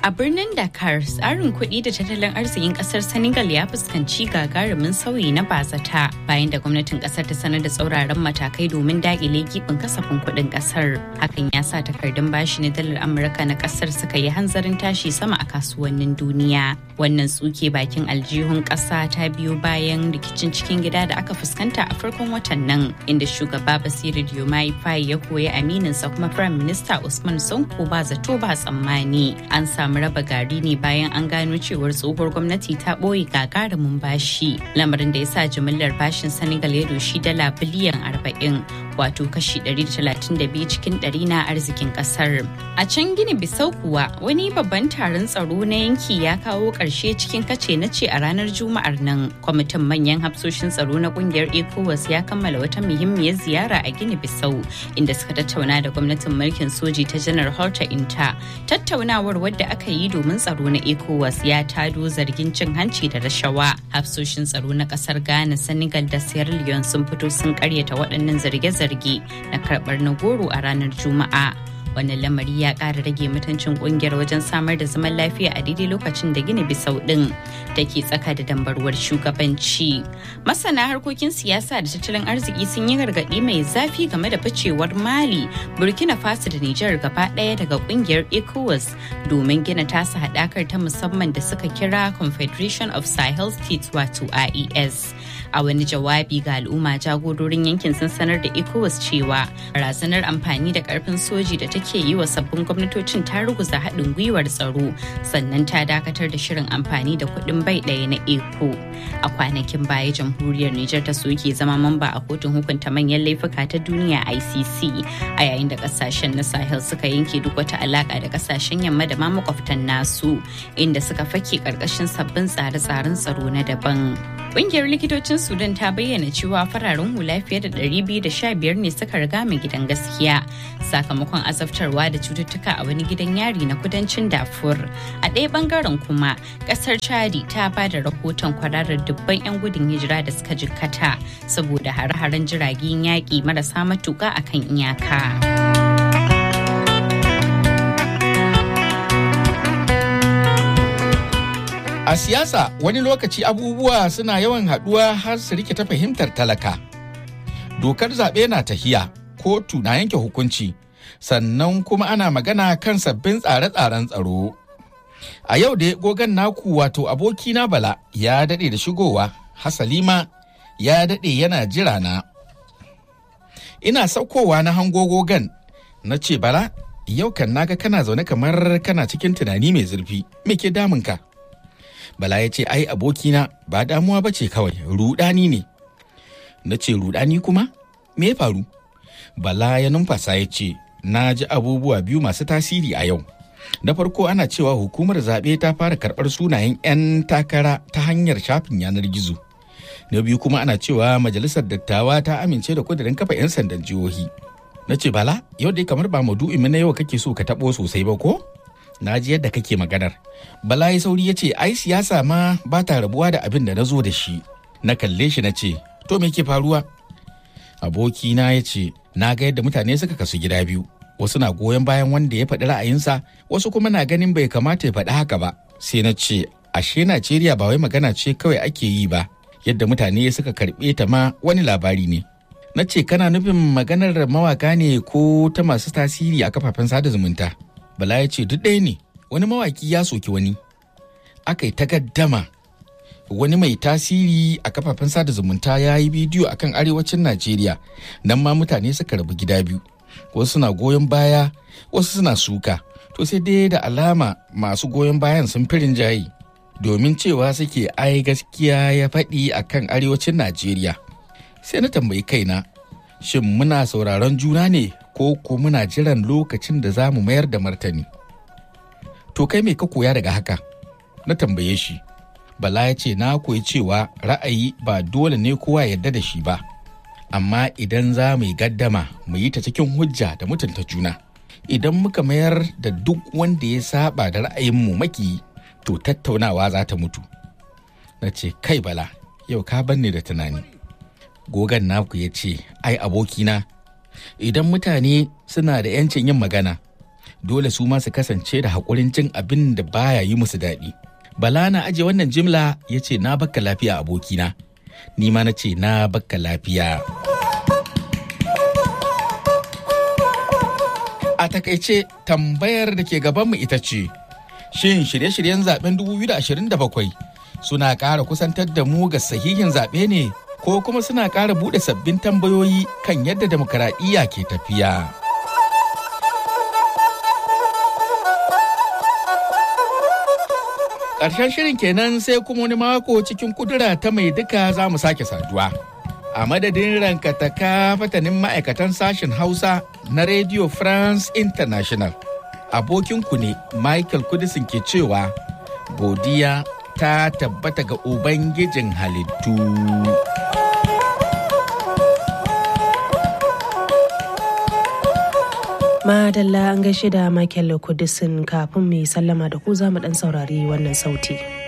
A birnin Dakar, tsarin kuɗi da tattalin arzikin ƙasar Senegal ya fuskanci gagarumin sauyi na bazata bayan da gwamnatin ƙasar ta sanar da tsauraran matakai domin daƙile gibin kasafin kuɗin ƙasar. Hakan ya sa takardun bashi na dalar Amurka na ƙasar suka yi hanzarin tashi sama a kasuwannin duniya. Wannan tsuke bakin aljihun ƙasa ta biyo bayan rikicin cikin gida da aka fuskanta a farkon watan nan, inda shugaba Basiru Diomaye Faye ya koyi amininsa kuma Firayim Minista Usman Sonko ba zato ba tsammani. An samu samu raba gari ne bayan an gano cewar tsohuwar gwamnati ta ɓoye gagarumin bashi lamarin da ya sa jimillar bashin senegal ya doshi dala biliyan 40 wato kashi 132 cikin 100 na arzikin kasar a can gini bisau kuwa wani babban taron tsaro na yanki ya kawo ƙarshe cikin kace na ce a ranar juma'ar nan kwamitin manyan hafsoshin tsaro na kungiyar ecowas ya kammala wata muhimmiyar ziyara a gini bisau inda suka tattauna da gwamnatin mulkin soji ta janar horta inta tattaunawar wadda aka yi domin tsaro na ecowas ya tado zargin cin hanci da rashawa hafsoshin tsaro na kasar ghana senegal da sierra leone sun fito sun karyata waɗannan zarge-zarge na karɓar na goro a ranar juma'a wannan lamari ya ƙara rage mutuncin ƙungiyar wajen samar da zaman lafiya a daidai lokacin da gina bisau ɗin da ke tsaka da dambarwar shugabanci masana harkokin siyasa da tattalin arziki sun yi gargaɗi mai zafi game da ficewar mali burkina faso da nijar gaba ɗaya daga ƙungiyar ecowas domin gina tasa haɗakar ta musamman da suka kira confederation of sahel states wato ies a wani jawabi ga al'umma jagororin yankin sun sanar da ecowas cewa barazanar amfani da karfin soji da take yi wa sabbin gwamnatocin ta ruguza haɗin gwiwar tsaro sannan ta dakatar da shirin amfani da kuɗin bai ɗaya na eco a kwanakin baya jamhuriyar niger ta soke zama mamba a kotun hukunta manyan laifuka ta duniya icc a yayin da kasashen na sahel suka yanke duk wata alaka da kasashen yamma da ma makwabtan nasu inda suka fake karkashin sabbin tsare-tsaren tsaro na daban Ƙungiyar likitocin Sudan ta bayyana cewa fararen hula fiye da 215 ne suka riga mai gidan gaskiya sakamakon azabtarwa da cututtuka a wani gidan yari na kudancin Darfur. A ɗaya bangaren kuma, ƙasar Chadi ta ba da rahoton kwararar dubban 'yan gudun hijira da suka jikkata saboda hare-haren jiragen yaƙi marasa matuƙa akan iyaka. A siyasa wani lokaci abubuwa suna yawan haɗuwa har su rike ta fahimtar talaka. Dokar zaɓe na tahiya, kotu na yanke hukunci, sannan kuma ana magana kan sabbin tsare-tsaren tsaro. A yau da gogan naku wato abokina Bala ya daɗe da shigowa, Hasalima ya daɗe yana jira na. Ina saukowa na hango gogan, na ce Bala, yau kan naga kana zaune kamar kana cikin tunani mai zurfi, me ke damunka? Bala ya ce ai abokina ba damuwa ba ce kawai rudani ne. Na ce rudani kuma? Me ya faru? Bala ya numfasa ya ce na ji abubuwa biyu masu tasiri a yau. Na farko ana cewa hukumar zaɓe ta fara karɓar sunayen 'yan takara ta hanyar shafin yanar gizo. Na biyu kuma ana cewa majalisar dattawa ta amince da kudirin kafa 'yan sandan jihohi. Na ce bala yau dai kamar ba maudu'in na yau kake so ka taɓo sosai ba ko? na ji yadda kake maganar. Bala ya sauri ya ce, ai siyasa ma ba ta rabuwa da abin da na zo da shi. Na kalle shi na ce, to me ke faruwa? Abokina ya ce, na ga yadda mutane suka kasu gida biyu. Wasu na goyon bayan wanda ya faɗi ra'ayinsa, wasu kuma na ganin bai kamata ya faɗi haka ba. Sai na ce, ashe Najeriya ba wai magana ce kawai ake yi ba, yadda mutane suka karɓe ta ma wani labari ne. Na ce, kana nufin maganar mawaka ne ko ta masu tasiri a kafafen sada zumunta? Bala ya ce duk ɗaya ne wani mawaki ya soki wani. Aka yi takaddama wani mai tasiri a kafafen sada zumunta ya yi bidiyo akan arewacin Najeriya nan ma mutane suka rabu gida biyu. Wasu suna goyon baya wasu suna suka. To sai dai da alama masu goyon bayan sun firin jayi domin cewa suke ai gaskiya ya faɗi akan arewacin Najeriya. Sai na tambayi kaina shin muna sauraron juna ne ko ko muna jiran lokacin da za mu mayar da martani. To kai mai ka koya daga haka? Na tambaye shi. Bala ya ce na koyi cewa ra'ayi ba dole ne kowa yarda da shi ba. Amma idan za mu yi gaddama mu yi ta cikin hujja da mutunta juna. Idan muka mayar da duk wanda ya saba da ra'ayinmu maki to tattaunawa za ta mutu. Na ce kai bala yau ka banne da tunani. Gogan naku ya ce ai abokina idan mutane suna da 'yancin yin magana dole su ma su kasance da haƙurin jin abin da baya yi musu daɗi. Bala na aje wannan jimla ya ce na bakka lafiya abokina, ni ma na ce na bakka lafiya. A takaice tambayar da ke gabanmu ita ce, shin shirye-shiryen zaben 2027 suna ƙara kusantar da mu ga sahihin zaɓe ne ko kuma suna ƙara buɗe sabbin tambayoyi kan yadda demokaradiyya ke tafiya. Ƙarshen shirin kenan sai kuma wani mako cikin kudura ta mai duka za mu sake saduwa. A madadin rankataka fatanin ma'aikatan sashen Hausa na Radio France International. Abokinku ne Michael Kudisin ke cewa godiya ta tabbata ga Ubangijin halittu. Madalla an gaishe da Michael Kudisin kafin mu yi sallama da ku za mu ɗan saurari wannan sauti.